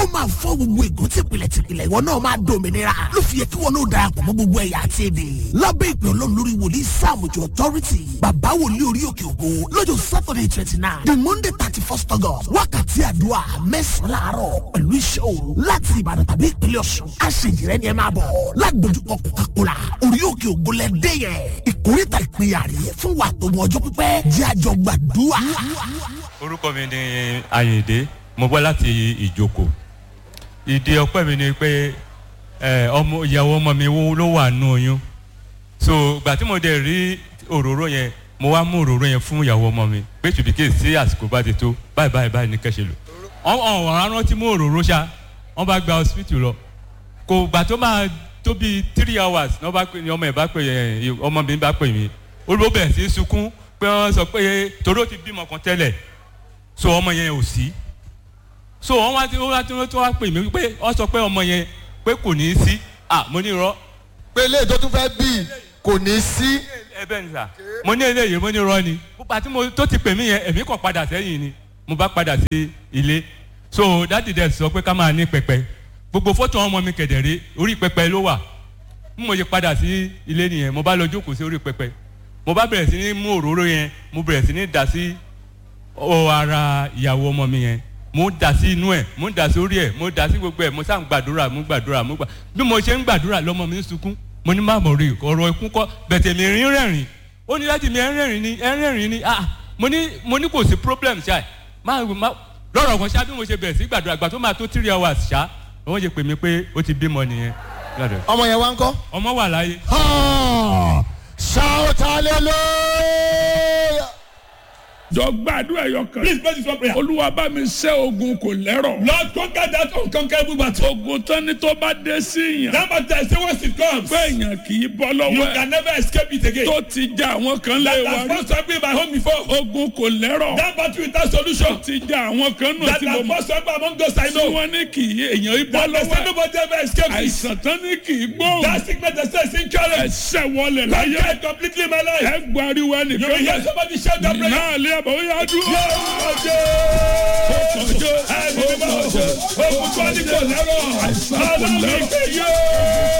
ó máa fọ́ gbogbo ègún tìpìlẹ̀ tìpìlẹ̀ ìwọ náà máa dòmìnira ló fi yẹ kí wọn náà darapọ̀ mọ́ gbogbo ẹ̀yà àti èdè lábẹ́ ìpè ọlọ́run lórí wòlíì sáàmùjọ authority bàbá wòlíì orí òkè ògo lọ́jọ́ saturday twenty nine the monday thirty first august wákàtí àdúrà mẹ́sàn-án láàárọ̀ pẹ̀lú iṣẹ́ òru láti ìbàdàn tàbí ìpínlẹ̀ ọ̀ṣun aṣèjìrẹ́ ni ẹ máa bọ̀ lágbójúkọ coca-cola orí òkè ògo lẹ́dẹ́ yẹn ìkórìtà ìpínyà rẹ̀ fún wa tó mọ ọjọ́ pípẹ́ jẹ́ àjọ gbàdúrà. orúkọ mi ni ayinde mo bọ́ láti ìjókòó ìdí ọpẹ́ mi ni pé ẹ, ọmọ ìyàwó ọmọ mi wo- ló wà nù oyún so gbà tí mo dẹ̀ rí òróró yẹn mo wá mú òróró yẹn fún ìyàwó ọmọ mi pé tùbíkè sí àsìkò bá ti tó báyìí báyìí báyìí ní kẹ́sẹ̀ lò ọ̀hún ọ̀hún rántí mú òróró ṣá wọ́n bá gba hospital lọ kò gbà tó máa tó bíi three hours ní wọ́n bá pè ní ọmọ ẹ̀ bá pè ẹ̀ ọmọ mi bá pè mí olùbó bẹ̀rẹ̀ sí í sunkún pé wọ́n sọ pé torí ó ti bímọ kan tẹ́lẹ̀ so ọmọ yẹn ò sí so wọ́n wá tí wọ́n wá tí wọ́n tó wá pè mí pé wọ́n sọ pé ọmọ yẹn pé kò ní í sí ah mo ní irọ́ pé ilé tó tún fẹ́ bí kò ní sí. ẹ bẹ́ẹ̀ ni sà mo ní eléyìí mo ní irọ́ ni púpà tí mo tó ti pè mí yẹn èmi kàn padà sẹ́yìn ni mo bá padà sí ilé so dáàdì dẹ̀ sọ pé ká máa ní pẹpẹ gbogbo fọ́tò ọmọ mi kẹ̀dẹ̀rẹ́ orí pẹpẹ ló wà bí mo ṣe padà sí ilé nìyẹn mo bá lọ jókòó sí orí pẹpẹ mo bá bẹ̀rẹ̀ sí ní mú òróró yẹn mo bẹ̀rẹ̀ sí ní dà sí ọ ara ìyàwó ọmọ mi yẹn mo ń dà sí inú ẹ̀ mo ń dà sí orí ẹ̀ mo ń dà sí gbogbo ẹ̀ mo sá ń gbàdúrà mo ń gbàdúrà mo gbà bí mo ṣe ń gbàdúrà lọ́mọ mi ń sunkún mo ní má mọ̀ rí ọ̀rọ̀ ikú kọ́ bẹ̀tẹ̀ mi rín rẹ̀rìn ó ní láti mi ẹ̀ ń rẹ̀rìn ni ẹ̀ ń rẹ̀rìn ni ah mo ní mo ní kò sí problem ṣá má má lọ́rọ̀ kan ṣá bí mo ṣe bẹ̀rẹ̀ sí gbàdúrà gbà tó máa tó three hours ṣá wọ́n ṣe pè mí pé ó ti bímọ nìyẹn gbàdúrà. ọmọ yẹn wá ń kọ́. ọmọ wà láyé Ah, shout hallelujah. jọ gbàdúrà ẹyọ kan. Please pray this one prayer. olúwa bá mi ṣẹ́ ogun kò lẹ́rọ̀. Lord, conquer that unconquerable battle. ogun tán ni tó bá dé sí yàn. That battle, I say once it comes, pé èèyàn kì í bọ́ you lọ́wọ́ ẹ̀. can never escape it again. tó ti já àwọn kan lé That wa has rí. first happened in my home before. ogun kò lẹ́rọ̀. That battle without solution. ti já àwọn kan nù That tí mo has mọ̀. first happened among those I tí know. wọ́n ní kì í èèyàn í bọ́ That they lọ́wọ́ say ẹ̀. nobody ever escapes it. àìsàn tán ní kì í gbóhùn. That sickness they say is incurable. ẹsẹ̀ wọlé láyé. Conquer it completely in my life. ẹ gbariwo You will ẹnìkan hear yẹn. somebody shout that prayer. náà lé àbọ̀ ó yá dúró. Ọjọ́ ẹni mímọ́ ogun tó ní kò lẹ́rọ̀. Àìsàn kò Ọlọ́run lẹ́rọ̀. ìpè yóò.